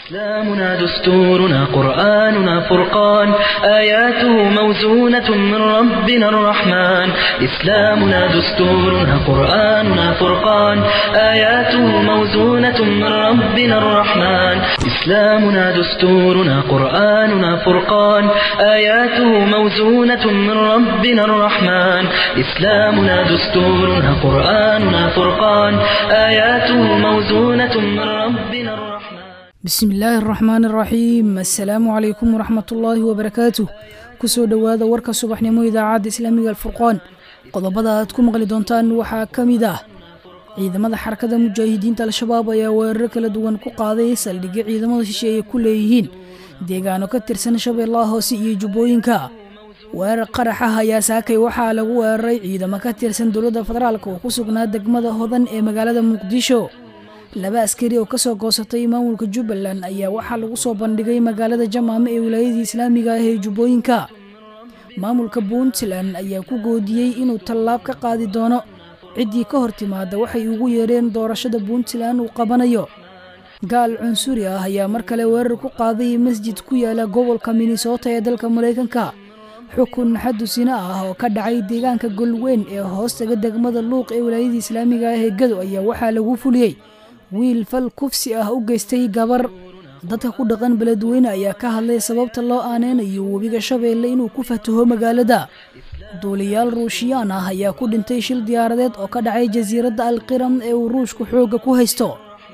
إسلامنا دستورنا قرآننا فرقان آياته موزونة من ربنا الرحمن إسلامنا دستورنا قرآننا فرقان آياته موزونة من ربنا الرحمن إسلامنا دستورنا قرآننا فرقان آياته موزونة من ربنا الرحمن إسلامنا دستورنا قرآننا فرقان آياته موزونة من ربنا الرحمن bismi illaahi araxmaan araxiim assalaamu calaykum waraxmatullaahi wabarakaatuh kusoo dhowaada warka subaxnimo idaacadda islaamiga alfurqaan qodobada aad ku maqli doontaan waxaa ka mid ah ciidamada xarakada mujaahidiinta al-shabaab ayaa weeraro kala duwan ku qaaday saldhigyo ciidamada shisheeye ku leeyihiin deegaano ka tirsan shabeellaha hoose iyo jubbooyinka weerar qarax ah ayaa saakay waxaa lagu weeraray ciidamo ka tirsan dowladda federaalk oo ku sugnaa degmada hodan ee magaalada muqdisho laba askari oo kasoo goosatay maamulka jubbaland ayaa waxaa lagu soo bandhigay magaalada jamaame ee wilaayadii islaamiga ah ee jubbooyinka maamulka puntland ayaa ku goodiyey inuu tallaab ka qaadi doono ciddii ka hor timaada waxay ugu yeereen doorashada puntland uu qabanayo gaal cunsuri ah ayaa mar kale weerar ku qaaday masjid ku yaala gobolka minnesota ee dalka maraykanka xukun xadusina ah oo ka dhacay deegaanka golweyn ee hoostaga degmada luuq ee wilaayadii islaamiga ah ee gado ayaa waxaa lagu fuliyey wiil fal kufsi ah u geystay gabar dadka ku dhaqan beledweyne ayaa ka hadlay sababta loo aaneynayo webiga shabeelle inuu ku fataho magaalada duuliyaal ruushiyaan ah ayaa ku dhintay shil diyaaradeed oo ka dhacay jasiiradda alqiram ee uu ruushku xoogga ku haysto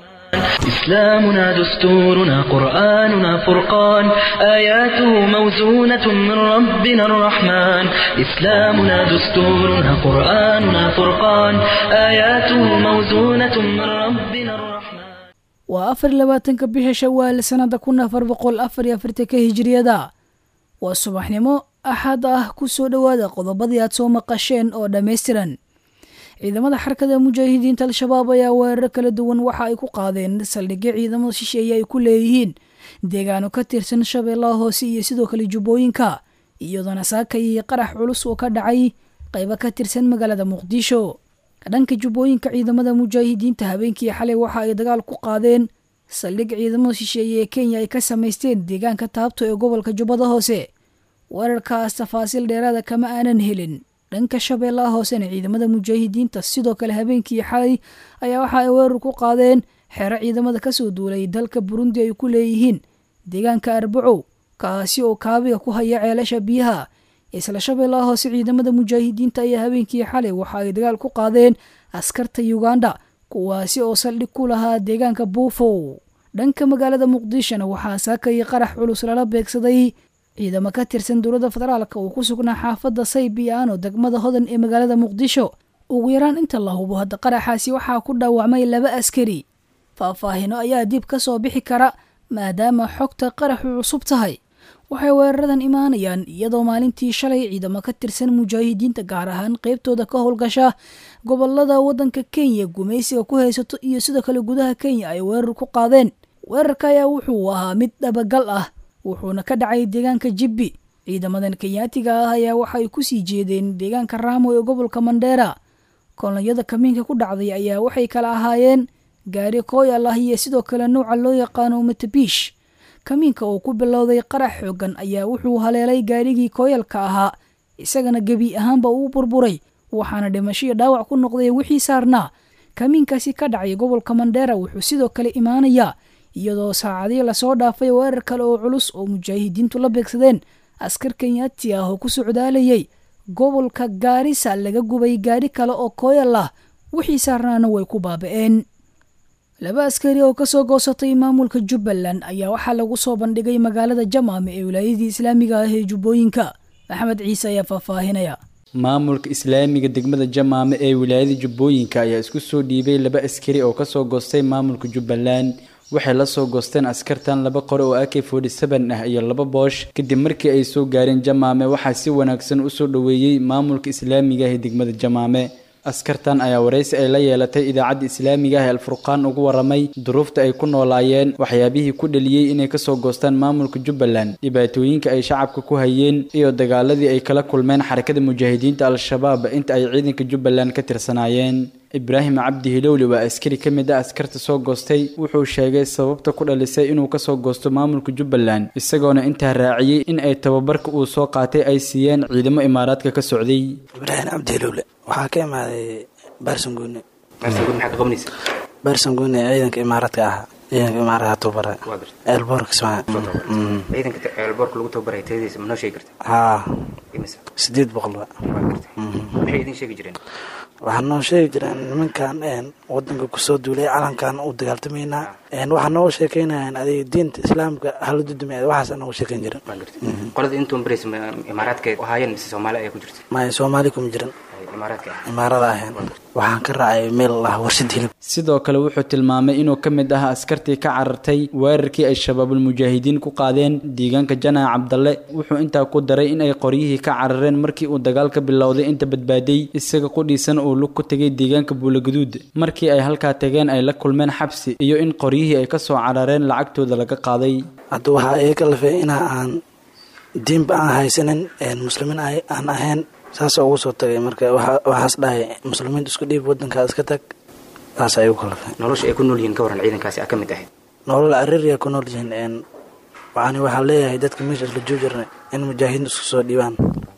إسلامنا دستورنا قرآننا فرقان آياته موزونة من ربنا الرحمن إسلامنا دستورنا قرآننا فرقان آياته موزونة من ربنا الرحمن waa afar iyo labaatanka bisha shawaal sannada kun afar boqol afar iyo afartanka hijiriyada waa subaxnimo axad ah ku soo dhowaada qodobadii aad soo maqasheen oo dhammaystiran ciidamada xarakada mujaahidiinta al-shabaab ayaa weeraro kala duwan waxa ay ku qaadeen saldhigyo ciidamada shisheeye ay ku leeyihiin deegaano ka tirsan shabeellaha hoose iyo sidoo kale jubbooyinka iyadoona saakay iyo qarax culus oo ka dhacay qaybo ka tirsan magaalada muqdisho dhanka jubbooyinka ciidamada mujaahidiinta habeenkii xalay waxa ay dagaal ku qaadeen saldhig ciidamada shisheeye ee kenya ay ka samaysteen deegaanka taabto ee gobolka jubbada hoose weerarkaas tafaasiil dheeraada kama aanan helin dhanka shabeellaha hoosena ciidamada mujaahidiinta sidoo kale habeenkii xalay ayaa waxa ay weerar ku qaadeen xeero ciidamada kasoo duulay dalka burundi ay ku leeyihiin deegaanka arbacow kaasi oo kaabiga ku haya ceelasha biyaha isla shabeellaha hoose ciidamada mujaahidiinta ayaa habeenkii xalay waxa ay dagaal ku qaadeen askarta uganda kuwaasi oo saldhig ku lahaa deegaanka buufow dhanka magaalada muqdishona waxaa saakay qarax culus lala beegsaday ciidamo ka tirsan dowladda federaalk oo ku sugnaa xaafadda saybiyaano degmada hodan ee magaalada muqdisho ugu yaraan inta la hubo hadda qaraxaasi waxaa ku dhaawacmay laba askari faahfaahino ayaa dib ka soo bixi kara maadaama xogta qaraxu cusub tahay waxay weeraradan imaanayaan iyadoo maalintii shalay ciidamo ka tirsan mujaahidiinta gaar ahaan qeybtooda ka howlgasha gobolada waddanka kenya gumaysiga ku haysato iyo sidoo kale gudaha kenya ay weerar ku qaadeen weerarka ayaa wuxuu ahaa mid dhabagal ah wuxuuna ka dhacay deegaanka jibbi ciidamadan kenyaatiga ah ayaa waxay ku sii jeedeen deegaanka raamo ee gobolka mandheera kolonyada kamiinka ku dhacday ayaa waxay kala ahaayeen gaari kooyal ah iyo sidoo kale nouca loo yaqaano matabiish kamiinka oo ku bilowday qarax xoogan ayaa wuxuu haleelay gaarigii kooyalka ahaa isagana gebi ahaanba uu burburay waxaana dhimashoiyo dhaawac ku noqday wixii saarnaa kamiinkaasi ka dhacay gobolka mandheera wuxuu sidoo kale imaanayaa iyadoo saacadii lasoo dhaafay weerar kale oo culus oo mujaahidiintu la beegsadeen askar kenyaati ah oo ku socdaalayay gobolka gaarisa laga gubay gaari kale oo kooyal ah wixii saarnaana way ku baaba'een laba askari oo kasoo goosatay maamulka jubbaland ayaa waxaa lagu soo bandhigay magaalada jamaame ee wilaayadii islaamiga ah ee jubbooyinka maxamed ciise ayaa faahfaahinaya maamulka islaamiga degmada jamaame ee wilaayada jubbooyinka ayaa isku soo dhiibay laba askari oo kasoo goostay maamulka jubbaland waxay la soo goosteen askartan laba qore oo ak forty seven ah iyo laba boosh kadib markii ay soo gaareen jamaame waxaa si wanaagsan usoo dhoweeyey maamulka islaamiga ah ee degmada jamaame askartan ayaa waraysi ay la yeelatay idaacadda islaamiga ah ee alfurqaan ugu waramay duruufta ay ku noolaayeen waxyaabihii ku dhaliyey inay kasoo goostaan maamulka jubbaland dhibaatooyinka ay shacabka ku hayeen iyo dagaaladii ay kala kulmeen xarakada mujaahidiinta al-shabaab inta ay ciidanka jubbaland ka tirsanaayeen ibraahim cabdi hilowli waa askari ka mid ah askarta soo goostay wuxuu sheegay sababta ku dhalisay inuu kasoo goosto maamulka jubbaland isagoona intaa raaciyey in ay tababarka uu soo qaatay ay siiyeen ciidamo imaaraadka ka socday ibraahim cabdi hilowle waxaa ka imaaday baarsanguune baarsanguune maxaa ka qabanaysa baarsanguune ciidanka imaaraadka ahaa ciidanka imaaraadka tababara eelboorka kismaayo ciidanka eelboorka lagu tababaray tayadiisa ma noo sheegi karta haa imisa sideed boqol wa waa gartay maxay idin sheegi jireen waxaa noo sheegi jireen nimankan wadanka kusoo duulay calankan u dagaaltamaynaa waxaa nooga sheekeynayaan adiga diinta islaamka hala dudumay waxaas nooga sheekeyn jiren waa gartay qolada intuun barays imaaraadka ahaayeen mise soomaali ayaa ku jirta maya soomaali kuma jiran imaaraadka ah imaarada ahayn waxaan ka raacay meel lah warshad hilib sidoo kale wuxuu tilmaamay inuu ka mid ahaa askartii ka carartay weerarkii ay shabaabulmujaahidiin ku qaadeen deegaanka janaa cabdalle wuxuu intaa ku daray in ay qoryihii ka carareen markii uu dagaalka bilowday inta badbaaday isaga qudhiisan uu lug ku tegay deegaanka buulaguduud markii ay halkaa tageen ay la kulmeen xabsi iyo in qoryihii ay kasoo carareen lacagtooda laga qaaday hadda waxaa iga lafay ina aan diinba aan haysanin muslimiin aan ahayn saasa ugu soo tagay marka waxaas dhahay muslimiinta isku dhiib wadankaa iska tag saas ay ugu kalafay nolosha ay ku nool yihiin ka waran ciidankaasi a ka mid ahayd nolol ariria ku nool yihiin waxaan waxaan leeyahay dadka meesha isla joojirna in mujaahidiin isku soo dhiibaan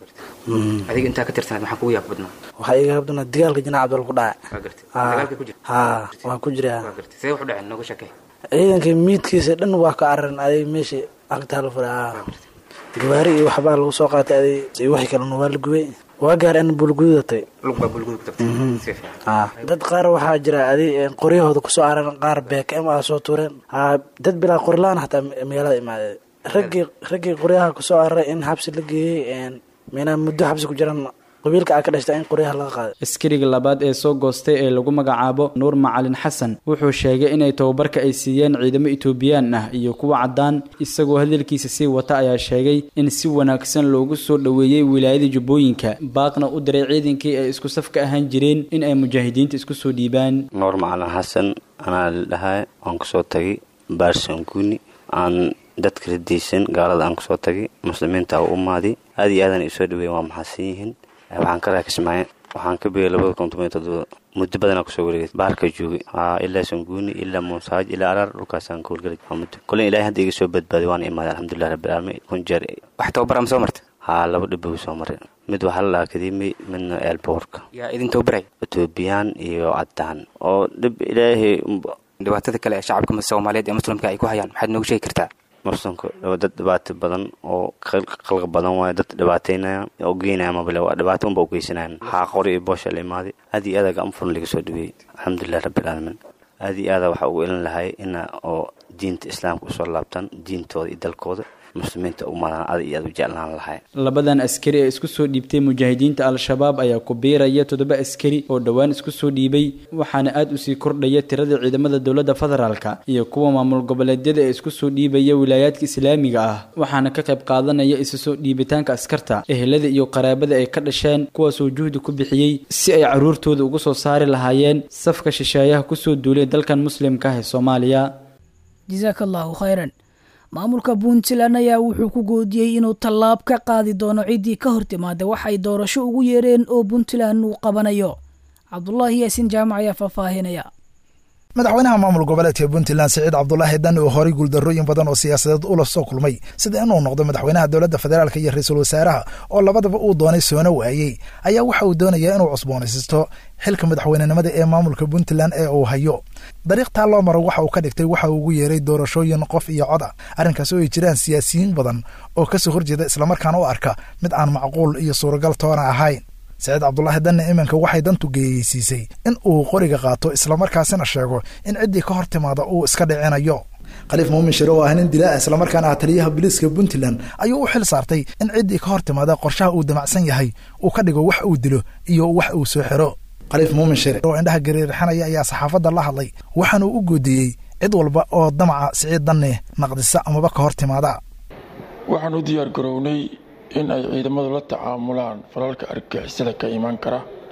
adiga intaa ka tirsanayd maxaa kugu yaab badnaa waxaa iga habdana dagaalka janaa cabdal ku dhacay waa gartay dagaalka ku jira haa waa ku jira waa gartay see wax u dhaceen nooga sheekay ciidanka miidkiisa dhan waa ka cararan aday meesha agtaa la furay gawaari iyo waxbaa lagu soo qaatay aday wixii kalena waa la gubay waa gaar an bulgudatay lugbaa bulguda ku tagtay si fiican dad qaar waxaa jira adi qoryahooda kusoo cararan qaar beekm a soo tuureen dad bilaa qorlaan hataa magaalada imaadee raggii raggii qoryaha kusoo cararay in xabsi la geeyey mina muddo xabsi ku jiran qabiilka a ka dhashta in qoryaha laga qaaday askariga labaad ee soo goostay ee lagu magacaabo nuur macalin xasan wuxuu sheegay inay tababarka ay siiyeen ciidamo etoobiyaan ah iyo kuwa caddaan isagoo hadalkiisa sii wata ayaa sheegay in si wanaagsan loogu soo dhoweeyey wilaayada jubbooyinka baaqna u diray ciidankii ay isku safka ahaan jireen in ay mujaahidiinta isku soo dhiibaan nuur macalin xasan anaa la dhahay waan kusoo tagay baarsanguuni aan dadka radiysan gaalada aan kusoo tagay muslimiinta u umaadi aad iyo aadan isoo dhaweeyen waa maxadsan yihiin waxaan ka raakismaaye waxaan ka bigay labada kun toban iyo todoba muddo badanaa kusoo wareegay baarka joogay ilaa sanguuni ilaa muusaaj ilaa araar dhulkaasaan ka howlgelay muddo kolin ilahay hadda iga soo badbaaday waana imaaday alxamdulilah rabbilcaalamiin kun jeer wax tababara ma soo marta haa laba dhibow soo maray mid waxaa la dhaha akademi midna eelboorka yaa idin tababaray etoobiyaan iyo caddaan oo dhib ilaahay dhibaatada kale ee shacabka soomaaliyeed ee muslimka ay ku hayaan maxaad nooga sheegi kartaa muslimka dad dhibaato badan oo qalqa badan waayo dad dhibaateynaya oo geynaya mabale waa dhibaato unba u geysanayan waxaa qori iyo boosha la imaaday aad iyo aada gacan furan laga soo dhaweeyey alxamdulilah rabbilcaalamiin aad iyo aada waxaa ugu elin lahay ina oo diinta islaamka usoo laabtaan diintooda iyo dalkooda muslimiinta umadaan aad iyo aad u jeclaan lahay labadan askari ee isku soo dhiibtay mujaahidiinta al-shabaab ayaa ku biiraya toddoba askari oo dhowaan isku soo dhiibay waxaana aad usii kordhaya tirada ciidamada dowladda federaalka iyo kuwa maamul goboleedyada ee isku soo dhiibaya wilaayaadka islaamiga ah waxaana ka qayb qaadanaya isu soo dhiibitaanka askarta ehelada iyo qaraabada ay ka dhasheen kuwaasoo juhdi ku bixiyey si ay caruurtooda ugu soo saari lahaayeen safka shisheeyaha kusoo duulay dalkan muslimka ah ee soomaaliya jasaaka allahu khayran maamulka puntland ayaa wuxuu ku goodiyey inuu tallaab ka qaadi doono ciddii ka hor timaada waxay doorasho ugu yeereen oo puntland uu qabanayo cabdulaahi yaasiin jaamac ayaa faahfaahinaya madaxweynaha maamul goboleedka puntland siciid cabdulaahi dan oo horay guuldarrooyin badan oo siyaasadeed ula soo kulmay sida inuu noqdo madaxweynaha dowladda federaalk iyo ra-iisul wasaaraha oo labadaba uu doonay soona waayey ayaa waxa uu doonayaa inuu cusboonaysisto xilka madaxweynenimada ee maamulka puntland ee uu hayo dariiq taa loo maro waxa uu ka dhigtay waxa uu ugu yeeray doorashooyin qof iyo cod a arrinkaas oo ay jiraan siyaasiyiin badan oo kasoo horjeeda islamarkaana u arka mid aan macquul iyo suuragal toona ahayn saciid cabdulaahi danne iminka waxay dantu geeyeysiisay in uu qoriga qaato islamarkaasina sheego in ciddii ka hor timaada uu iska dhicinayo khaliif muumin shire oo ah nin dilaa islamarkaana ah taliyaha booliiska puntland ayuu u xil saartay in ciddii ka hor timaada qorshaha uu damacsan yahay uu ka dhigo wax uu dilo iyo wax uu soo xiro khaliif muumin shire oo indhaha gariirxanaya ayaa saxaafadda la hadlay waxaanuu u goodiyey cid walba oo damaca siciid danne naqdisa amaba ka hor timaada waxaan u diyaar garownay in ay ciidamadu la tacaamulaan falalka argagixisada ka imaan kara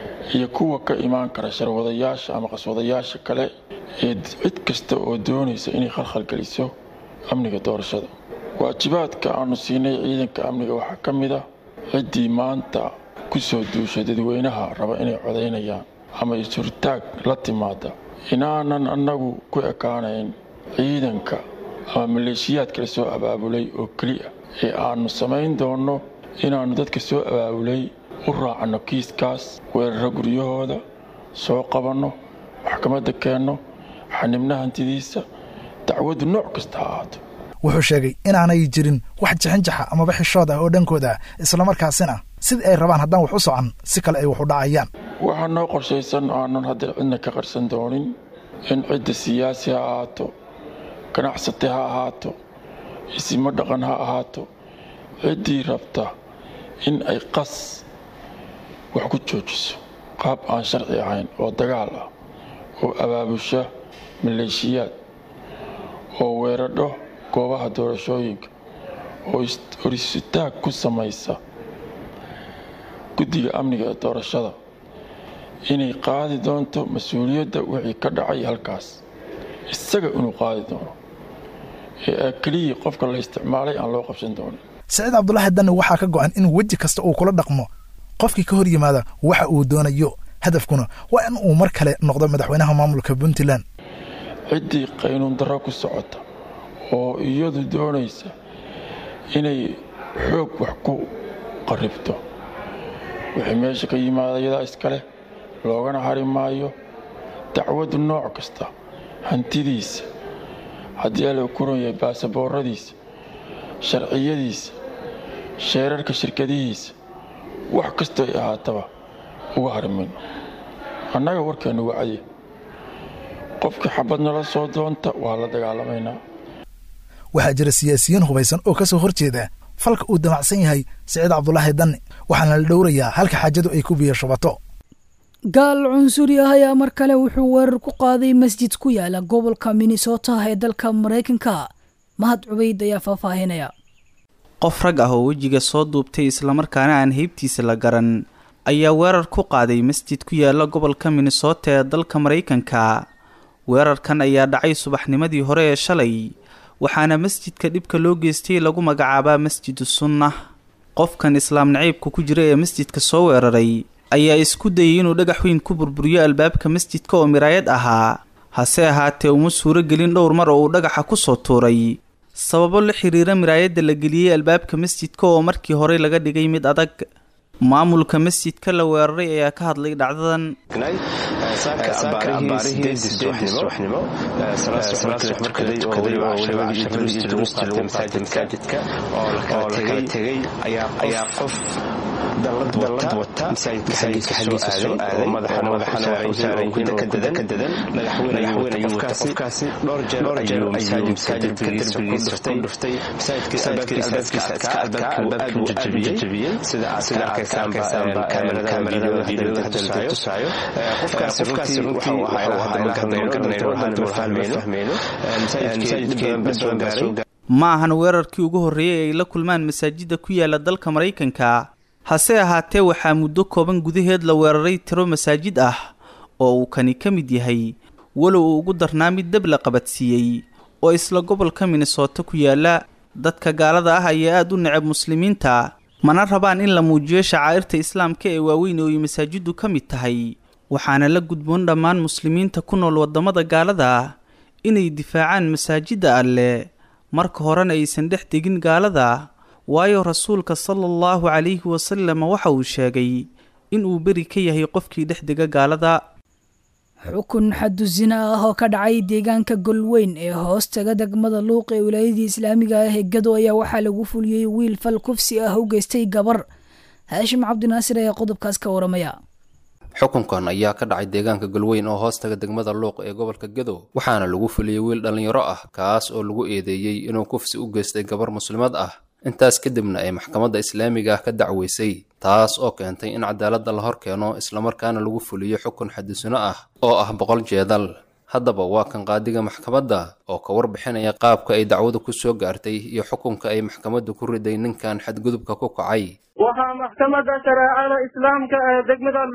iyo kuwa ka imaan kara sharwadayaasha ama qaswadayaasha kale ee cid kasta oo doonaysa inay khalkhalgeliso amniga doorashada waajibaadka aanu siinay ciidanka amniga waxaa ka mid ah ciddii maanta ku soo duushay dadweynaha raba inay codaynayaan ama isurtaag la timaada inaanan annagu ku ekaanayn ciidanka ama maleeshiyaadka la soo abaabulay oo keliya ee aannu samayn doonno inaannu dadka soo abaabulay u raacanno kiiskaas weeraro guryahooda soo qabanno maxkamadda keenno xanibna hantidiisa dacwaddu nooc kasta ha ahaato wuxuu sheegay inaanay jirin wax jixinjaxa amaba xishood ah oo dhankooda islamarkaasina sidii ay rabaan haddaan wax u socon si kale ay wax u dhacayaan waxaa noo qorshaysan aanan hadda cidna ka qarsan doonin in cidda siyaasi ha ahaato ganacsate ha ahaato isimo dhaqan ha ahaato ciddii rabta in ay qas wax ku joojiso qaab aan sharci ahayn oo dagaal ah oo abaabusha maleeshiyaad oo weeradho goobaha doorashooyinka oo horisitaag ku samaysa guddiga amniga ee doorashada inay qaadi doonto mas-uuliyadda wixii ka dhacay halkaas isaga inuu qaadi doono ee keliyii qofka la isticmaalay aan loo qabsan doonin saciid cabdulaahi danne waxaa ka go'an in weji kasta uu kula dhaqmo qofkii ka hor yimaada waxa uu doonayo hadafkuna waa in uu mar kale noqdo madaxweynaha maamulka puntland ciddii qaynuun darro ku socota oo iyadu doonaysa inay xoog wax ku qarribto wixii meesha ka yimaada iyadaa iskaleh loogana hari maayo dacwaddu nooc kasta hantidiisa haddii ala kuran yahay baasabooradiisa sharciyadiisa sheerarka shirkadihiisa wax kastoo ay ahaataba uga hari mayno annaga warkeennu wacye qofkii xabad nala soo doonta waa la dagaalamaynaa waxaa jira siyaasiyiin hubaysan oo ka soo hor jeeda falka uu damacsan yahay siciid cabdulaahi danne waxaana la dhowrayaa halka xaajadu ay ku biyo shubato gaal cunsuri ah ayaa mar kale wuxuu weerar ku qaaday masjid ku yaala gobolka minnesota ee dalka maraykanka mahad cubayd ayaa faahfaahinaya qof rag ah oo wejiga soo duubtay islamarkaana aan heybtiisa la garan ayaa weerar ku qaaday masjid ku yaala gobolka minnesota ee dalka maraykanka weerarkan ayaa dhacay subaxnimadii hore ee shalay waxaana masjidka dhibka loo geystay lagu magacaabaa masjidu sunnah qofkan islaam naciibka ku jira ee masjidka soo weeraray ayaa isku dayay inuu dhagax weyn ku burburiyo albaabka masjidka oo miraayad ahaa hase ahaatee uma suuro gelin dhowr mar oo uu dhagaxa ku soo tuuray sababo la xiriira miraayadda la geliyey albaabka masjidka oo markii hore laga dhigay mid adag maamulka masjidka la weeraray ayaa ka hadlay dhacdadan dalad wata masaajidka xaggiisa soo aaday madaxana waxay saaran yihiin ka dadan madaxweyne qofkaasi dhowr jeer ayuu masaajidka derbigiisa ku dhuftay masaajidkiisa albaabkii uu aad u jajabiyey sida aad arkaysaanba kaamerada videoda hadda tusaayo qofkaasi runtii waxa uu ahaa magaranayno hadda fahmayno masaajidkii dad badan baa soo ma ahan weerarkii ugu horreeyey ay la kulmaan masaajida ku yaala dalka maraykanka hase ahaatee waxaa muddo kooban gudaheed la weeraray tiro masaajid ah oo uu kani ka mid yahay walow uu ugu darnaa mid dab la qabadsiiyey oo isla gobolka minnesota ku yaala dadka gaalada ah ayaa aada u necab muslimiinta mana rabaan in la muujiyo shacaa'irta islaamka ee waaweyn oo ay masaajiddu ka mid tahay waxaana la gudboon dhammaan muslimiinta ku nool waddamada gaalada inay difaacaan masaajidda alleh marka horena aysan dhex degin gaalada waayo rasuulka sala allahu calayhi wasalam waxa uu sheegay inuu beri ka yahay qofkii dhex dega gaalada xukun xadu zina ah oo ka dhacay deegaanka golweyn ee hoostaga degmada luuq ee wilaayadii islaamiga ah ee gado ayaa waxaa lagu fuliyey wiil fal kufsi ah u geystay gabar haashim cabdinaasir ayaa qodobkaas ka waramaya xukunkan ayaa ka dhacay deegaanka galweyn oo hoostaga degmada luuq ee gobolka gedo waxaana lagu fuliyey wiil dhallinyaro ah kaas oo lagu eedeeyey inuu kufsi u geystay gabar muslimad ah intaas kadibna ay maxkamadda islaamiga ah ka dacweysay taas oo keentay in cadaaladda la hor keeno islamarkaana lagu fuliyo xukun xadisino ah oo ah boqol jeedal haddaba waa kan qaadiga maxkamadda oo ka warbixinaya qaabka ay dacwadu ku soo gaartay iyo xukunka ay maxkamaddu ku riday ninkan xadgudubka ku kacay waxaa maxkamadda shareecada islaamka ee degmada luuq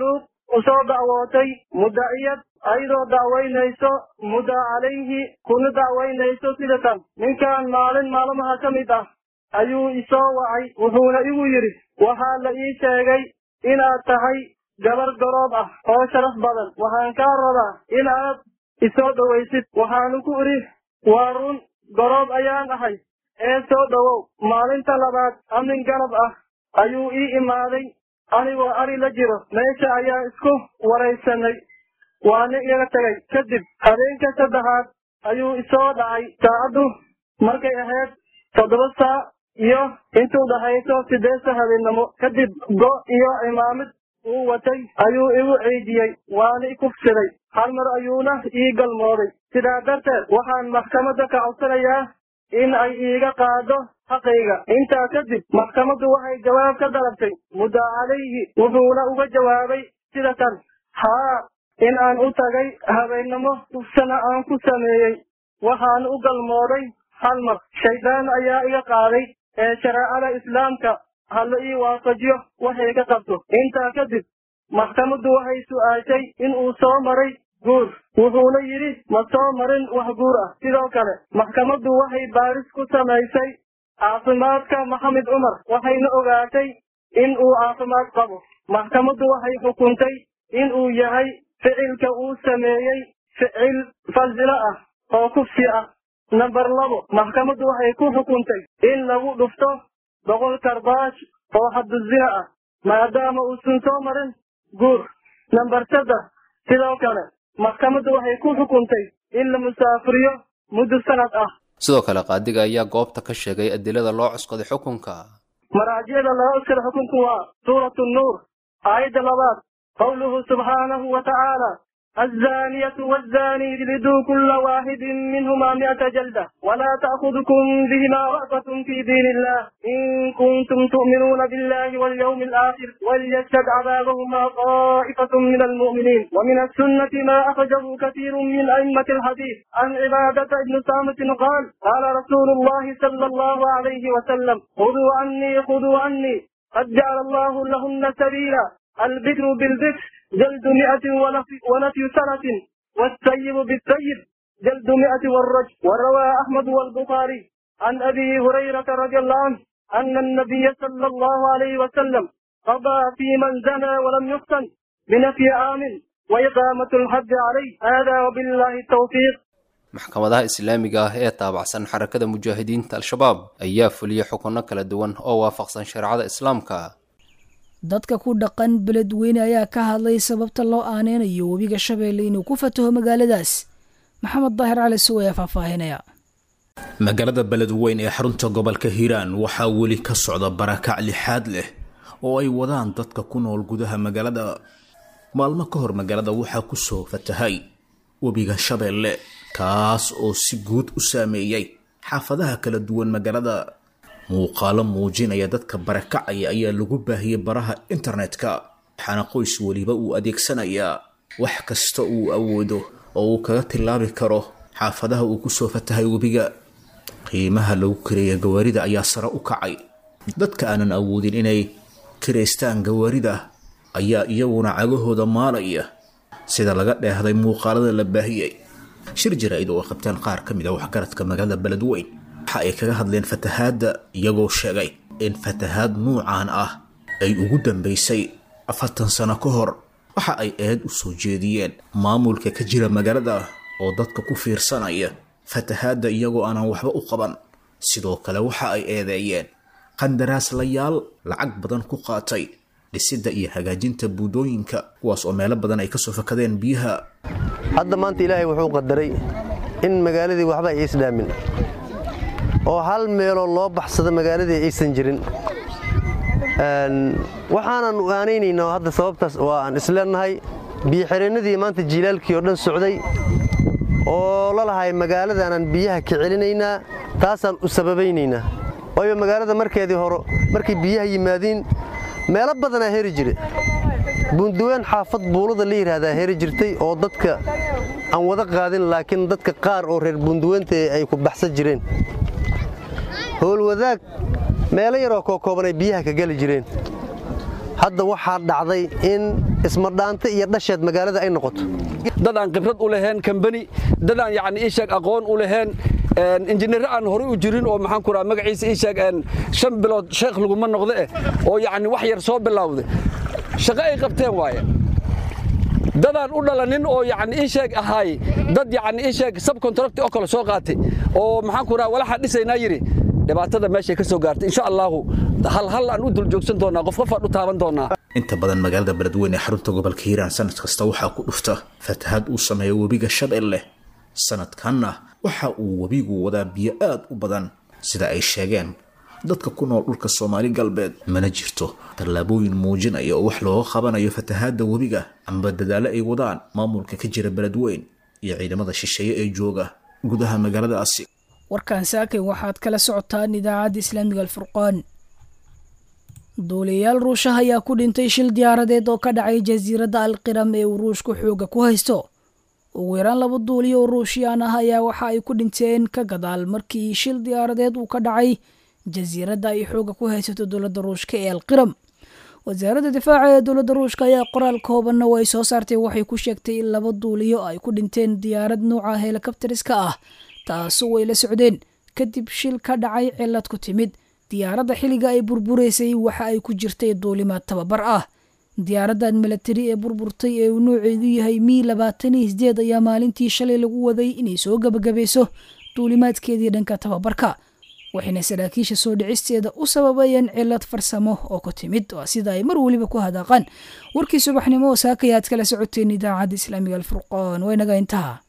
u soo dacwootay mudaciyad ayadoo dacwaynayso mudda calayhi kuna dacwaynayso sida tan ninkan maalin maalmaha ka mid ah ayuu isoo wacay wuxuuna igu yidhi waxaa la ii sheegay inaad tahay gabar garoob ah oo sharaf badan waxaan kaa rabaa inaad isoo dhowaysid waxaanu ku idhi waa run garoob ayaan ahay ee soo dhowow maalinta labaad amin ganab ah ayuu ii imaaday anigoo ari la jiro meesha ayaa isku waraysanay waana iga tegay kadib habeenka saddexaad ayuu isoo dhacay saacaddu markay ahayd toddoba saac iyo intuu dhahayso sideedsa habeennimo kadib go iyo cimaamid uu watay ayuu igu ciidiyey waana i kufsiday hal mar ayuuna ii galmooday sidaa darteed waxaan maxkamadda ka codsanayaa in ay iiga qaado xaqayga intaa kadib maxkamaddu waxay jawaab ka dalabtay mudda calayhi wuxuuna uga jawaabay sida tan haa in aan u tagay habeennimo kufsana aan ku sameeyey waxaan u galmooday hal mar shaydaan ayaa iga qaaday ee shareecada islaamka hala ii waafajiyo waxay ka qabto intaa kadib maxkamaddu waxay su'aashay in uu soo maray guur wuxuuna yidhi ma soo marin wax guur ah sidoo kale maxkamaddu waxay baaris ku samaysay caafimaadka maxamed cumar waxayna ogaatay in uu caafimaad qabo maxkamaddu waxay xukuntay in uu yahay ficilka uu sameeyey ficil fasilo ah oo kufsi ah namber labo maxkamaddu waxay ku xukuntay in lagu dhufto boqol karbaash oo xaduzina ah maadaama uusan soo marin guur namber saddex sidoo kale maxkamaddu waxay ku xukuntay in la musaafiriyo muddo sanad ah sidoo kale qaadiga ayaa goobta ka sheegay adilada loo cuskaday xukunka maraajicda loo cuskada xukunku waa suuratu nuur aayadda labaad qowluhu subxaanahu wa tacaala الزانية والزاني اجلدوا كل واحد منهما مئة جلدة ولا تأخذكم بهما رأفة في دين الله إن كنتم تؤمنون بالله واليوم الآخر وليشهد عذابهما طائفة من المؤمنين ومن السنة ما أخرجه كثير من أئمة الحديث عن عبادة بن صامت قال قال رسول الله صلى الله عليه وسلم خذوا عني خذوا عني قد جعل الله لهن سبيلا البكر بالبكر جلد مئة ونفي سنة والسيب بالسيب جلد مئة والرجل وروى أحمد والبخاري عن أبي هريرة رضي الله عنه أن النبي صلى الله عليه وسلم قضى في من زنى ولم يفتن بنفي آمن وإقامة الحد عليه هذا وبالله التوفيق maxkamadaha islaamiga ah ee taabacsan xarakada mujaahidiinta al-shabaab ayaa fuliyey xukunno kala duwan oo waafaqsan shareecada islaamka dadka ku dhaqan beledweyne ayaa ka hadlay sababta loo aaneynayo webiga shabeelle inuu ku fataho magaaladaas maxamed daahir cali suw ayaa faahfaahinaya magaalada beledweyn ee xarunta gobolka hiiraan waxaa weli ka socda barakac lixaad leh oo ay wadaan dadka ku nool gudaha magaalada maalmo ka hor magaalada waxaa kusoo fatahay webiga shabeelle kaas oo si guud u saameeyey xaafadaha kala duwan magaalada muuqaalo muujinaya dadka barakacaya ayaa lagu baahiyey baraha internetka waxaana qoys weliba uu adeegsanayaa wax kasta uu awoodo oo uu kaga tilaabi karo xaafadaha uu kusoo fatahay webiga qiimaha lagu kareeya gawaarida ayaa sare u kacay dadka aanan awoodin inay kiraystaan gawaarida ayaa iyaguna cagahooda maalaya sida laga dheehday muuqaalada la baahiyey shir jaraa'id oo ay qabteen qaar ka mid a waxgaradka magaalada beledweyn waxa ay kaga hadleen fatahaadda iyagoo sheegay in fatahaad nuucan ah ay ugu dambaysay afartan sano ka hor waxa ay eed u soo jeediyeen maamulka ka jira magaalada oo dadka ku fiirsanaya fatahaadda iyagoo aanan waxba u qaban sidoo kale waxa ay eedeeyeen qandaraaslayaal lacag badan ku qaatay dhisidda iyo hagaajinta buudooyinka kuwaas oo meelo badan ay kasoo fakadeen biyaha hadda maanta ilaahay wuxuu qadaray in magaaladii waxba ay isdhaamin oo hal meeloo loo baxsado magaaladii aysan jirin waxaanan aanaynaynaa hadda sababtaas waa aan isleenahay biyoxireennadii maanta jiilaalkii oo dhan socday oo la lahay magaaladaanaan biyaha ka celinaynaa taasaan u sababaynaynaa waayo magaalada markeedii hore markay biyaha yimaadiin meelo badanaa heri jire buunduween xaafad buulada la yidhaahdaa heri jirtay oo dadka aan wada qaadin laakiin dadka qaar oo reer buunduweenta ay ku baxsan jireen howlwadaag meelo yaroo kookooban ay biyaha ka geli jireen hadda waxaa dhacday in ismadhaanta iyo dhasheed magaalada ay noqoto dad aan khibrad u lahayn kambani dad aan yacni ii sheeg aqoon u lahayn injineer aan horey u jirin oo maxaan ku raha magaciisa ii sheeg shan bilood sheekh laguma noqdo eh oo yacni wax yar soo bilowday shaqo ay qabteen waaye dadaan u dhalanin oo yacni ii sheeg ahaay dad yacni ii sheeg subcontract oo kale soo qaatay oo maxaan ku raha walaxa dhisaynaa yidhi dhibaatada meeshay ka soo gaartay insha allahu hal hal aan u dul joogsan doonaa qof qof aan u taaban doonaa inta badan magaalada beledweyne ee xarunta gobolka hiiraan sanad kasta waxaa ku dhufta fatahaad uu sameeyo webiga shabeelle sanadkanna waxa uu webigu wadaa biyo aad u badan sida ay sheegeen dadka ku nool dhulka soomaali galbeed mana jirto tallaabooyin muujinaya oo wax looga qabanayo fatahaadda webiga amba dadaalo ay wadaan maamulka ka jira beledweyn iyo ciidamada shisheeye ee jooga gudaha magaaladaasi warkan saakay waxaad kala socotaan idaacadda islaamiga alfurqaan duuliyayaal ruushaha ayaa ku dhintay shil diyaaradeed oo ka dhacay jasiiradda alqiram ee uu ruushku xooga ku haysto ugu yaraan laba duuliyo oo ruushiyaan ah ayaa waxa ay ku dhinteen ka gadaal markii shil diyaaradeed uu ka dhacay jasiiradda ay xooga ku haysato dowladda ruushka ee alqiram wasaaradda difaaca ee dowladda ruushka ayaa qoraal koobanna oo ay soo saartay waxay ku sheegtay in laba duuliyo ay ku dhinteen diyaarad nuuca helikabtariska ah taasoo ay la socdeen kadib shil ka dhacay cilad ku timid diyaaradda xilliga ay burburaysay waxa ay ku jirtay duulimaad tababar ah diyaaraddan milatari ee burburtay ee uu nooceedu yahay mi labaatan iyo sideed ayaa maalintii shalay lagu waday inay soo gabagabayso duulimaadkeedii dhanka tababarka waxayna saraakiisha soo dhicisteeda u sababayeen cilad farsamo oo ku timid waa sida ay mar weliba ku hadaaqaan warkii subaxnimo oo saakayaad kala socoteen idaacadda islaamiga alfurqaan waynaga intaha